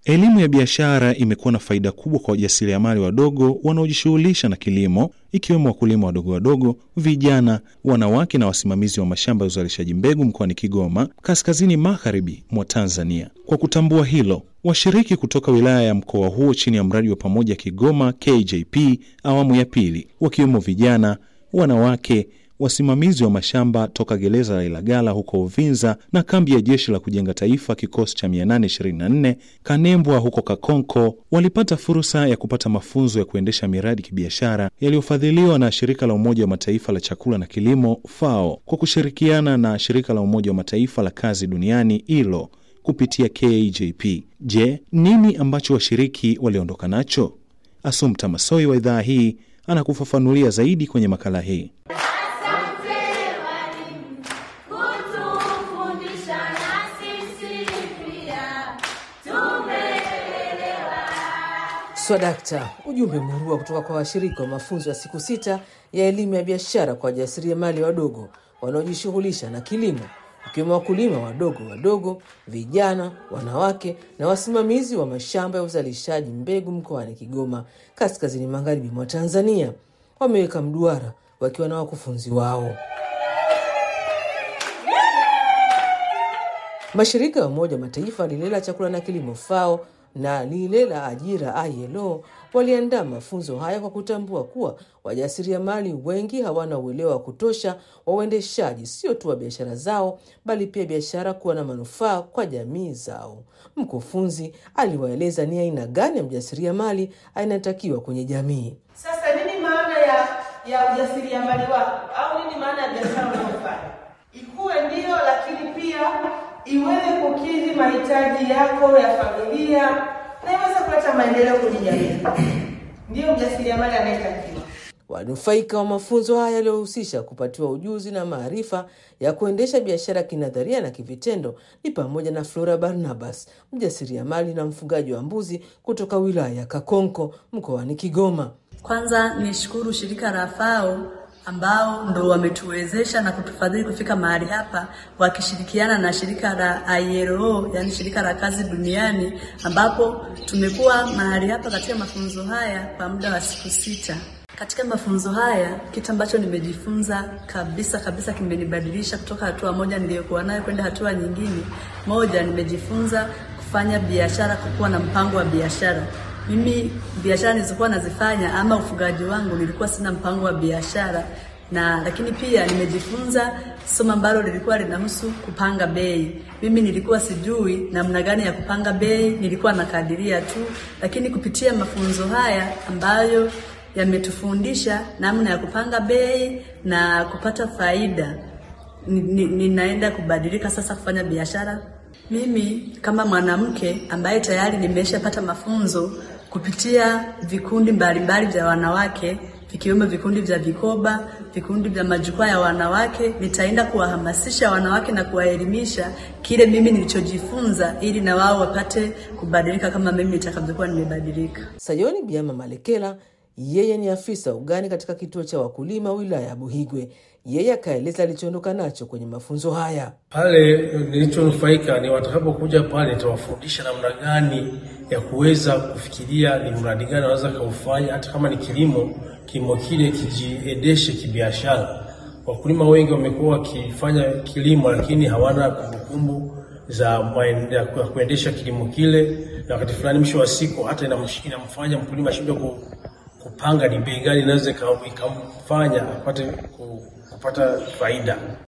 Elimu ya biashara imekuwa na faida kubwa kwa wajasiriamali wadogo wanaojishughulisha na kilimo, ikiwemo wakulima wadogo wadogo, vijana, wanawake na wasimamizi wa mashamba ya uzalishaji mbegu mkoani Kigoma, kaskazini magharibi mwa Tanzania. Kwa kutambua hilo, washiriki kutoka wilaya ya mkoa huo chini ya mradi wa pamoja Kigoma KJP awamu ya pili, wakiwemo vijana, wanawake wasimamizi wa mashamba toka gereza la Ilagala huko Uvinza na kambi ya jeshi la kujenga taifa kikosi cha 824 Kanembwa huko Kakonko walipata fursa ya kupata mafunzo ya kuendesha miradi kibiashara yaliyofadhiliwa na shirika la Umoja wa Mataifa la chakula na kilimo FAO kwa kushirikiana na shirika la Umoja wa Mataifa la kazi duniani ILO kupitia KJP. Je, nini ambacho washiriki waliondoka nacho? Asumta Masoi wa idhaa hii anakufafanulia zaidi kwenye makala hii. Swadakta, ujumbe murua kutoka kwa washiriki wa mafunzo ya siku sita ya elimu ya biashara kwa wajasiriamali wadogo wanaojishughulisha na kilimo, ikiwemo wakulima wadogo wadogo, vijana, wanawake na wasimamizi wa mashamba ya uzalishaji mbegu mkoani Kigoma, kaskazini magharibi mwa Tanzania. Wameweka mduara wakiwa na wakufunzi wao. Mashirika ya Umoja wa Mataifa, lile la chakula na kilimo FAO na lile la ajira ILO waliandaa mafunzo haya kwa kutambua kuwa wajasiriamali wengi hawana uelewa wa kutosha wa uendeshaji sio tu wa biashara zao, bali pia biashara kuwa na manufaa kwa jamii zao. Mkufunzi aliwaeleza ni aina gani ya mjasiriamali anatakiwa kwenye jamii. Sasa nini maana ya ya ujasiriamali wako, au nini maana ya biashara unayofanya? Ikuwe ndio, lakini pia iweze kukidhi mahitaji yako ya familia na iweze kuleta maendeleo kwenye jamii. Ndiyo mjasiriamali anayetakiwa. Wanufaika wa mafunzo haya yaliyohusisha kupatiwa ujuzi na maarifa ya kuendesha biashara kinadharia na kivitendo ni pamoja na Flora Barnabas, mjasiriamali na mfugaji wa mbuzi kutoka wilaya ya Kakonko mkoani Kigoma. Kwanza nishukuru shirika la FAO ambao ndo wametuwezesha na kutufadhili kufika mahali hapa, wakishirikiana na shirika la ILO, yani shirika la kazi duniani, ambapo tumekuwa mahali hapa katika mafunzo haya kwa muda wa siku sita. Katika mafunzo haya kitu ambacho nimejifunza kabisa kabisa kimenibadilisha kutoka hatua moja niliyokuwa nayo kwenda hatua nyingine. Moja, nimejifunza kufanya biashara, kukuwa na mpango wa biashara. Mimi biashara nilizokuwa nazifanya ama ufugaji wangu nilikuwa sina mpango wa biashara, na lakini pia nimejifunza somo ambalo lilikuwa linahusu kupanga bei. Mimi nilikuwa sijui namna gani ya kupanga bei, nilikuwa nakadiria tu, lakini kupitia mafunzo haya ambayo yametufundisha namna ya kupanga bei na kupata faida, ninaenda kubadilika sasa kufanya biashara. Mimi kama mwanamke ambaye tayari nimeshapata mafunzo kupitia vikundi mbalimbali vya wanawake vikiwemo vikundi vya vikoba, vikundi vya majukwaa ya wanawake, nitaenda kuwahamasisha wanawake na kuwaelimisha kile mimi nilichojifunza, ili na wao wapate kubadilika kama mimi nitakavyokuwa nimebadilika. Sayoni Biama Malekela yeye ni afisa ugani katika kituo cha wakulima wilaya ya Buhigwe. Yeye akaeleza alichoondoka nacho kwenye mafunzo haya. Pale nilichonufaika ni watakapokuja pale, nitawafundisha namna gani ya kuweza kufikiria ni mradi gani wanaweza kaufanya, hata kama ni kilimo, kilimo kile kijiendeshe kibiashara. Wakulima wengi wamekuwa wakifanya kilimo, lakini hawana kumbukumbu za ya kuendesha kilimo kile, na wakati fulani, mwisho wa siku, hata inamfanya mkulima ashindwe kupanga ni bei gani inaweza ikamfanya apate kupata faida.